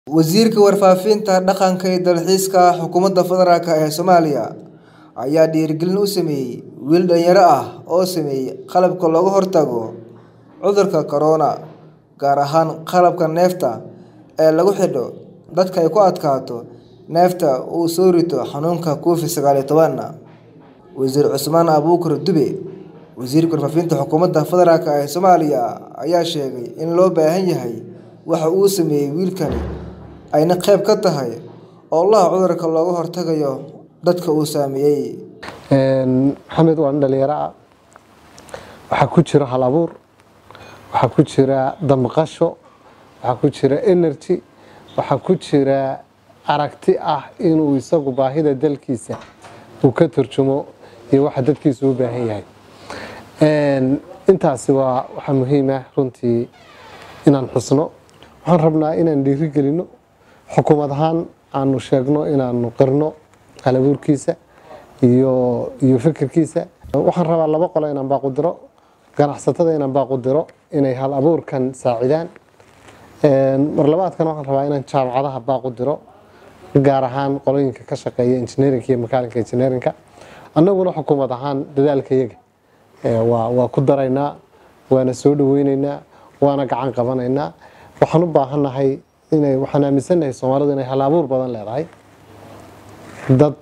Wasiirka Warfaafinta, Dhaqanka iyo Dalxiiska Xukuumadda Federaalk ee Soomaaliya ayaa dhiirigelin u sameeyay wiil dhalinyaro ah oo sameeyay qalabka looga hortago cudurka corona, gaar ahaan qalabka neefta ee lagu xidho dadka ay ku adkaato neefta uu soo rito xanuunka Covid sagaal iyo toban. Wasiir Cusmaan Abuukar Dube, Wasiirka Warfaafinta Xukuumadda Federaalk ee Soomaaliya, ayaa sheegay in loo baahan yahay waxa uu sameeyay wiilkani ayna qayb ka tahay ololaha cudurka looga hortagayo dadka uu saameeyay. Maxamed waa nin dhalinyaro ah waxaa ku jira hal abuur waxaa ku jira damqasho waxaa ku jira energy waxaa ku jira aragti ah inuu isagu baahida dalkiisa uu ka turjumo iyo waxa dadkiisa u baahan yahay intaasi waa waxa muhiim ah runtii inaan xusno waxaan rabnaa inaan dhiirigelino xukuumad ahaan aanu sheegno inaanu qirno hal abuurkiisa iyo iyo fikirkiisa waxaan rabaa laba qolo inaan baaqu diro ganacsatada inaan baaqu diro inay hal abuurkan saacidaan mar labaadkan waxaan rabaa inaan jaamacadaha baaqu diro gaar ahaan qolooyinka ka shaqeeya engineerinka iyo makaalinka engineerinka annaguna xukuumad ahaan dadaalka iyaga waa waa ku daraynaa waana soo dhaweyneynaa waana gacan qabanaynaa waxaan u baahannahay inay waxaan aaminsannahay soomaalidu inay hal abuur badan leedahay dad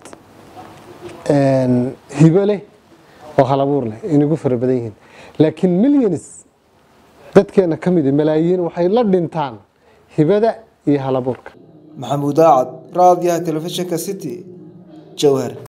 hibo leh oo hal abuur leh inagu fara badan yihiin laakiin millions dadkeena ka mid malaayiin waxay la dhintaan hibada iyo hal abuurka Maxamuud Aacad, Raadiyaha Telefishinka City, Jowhar.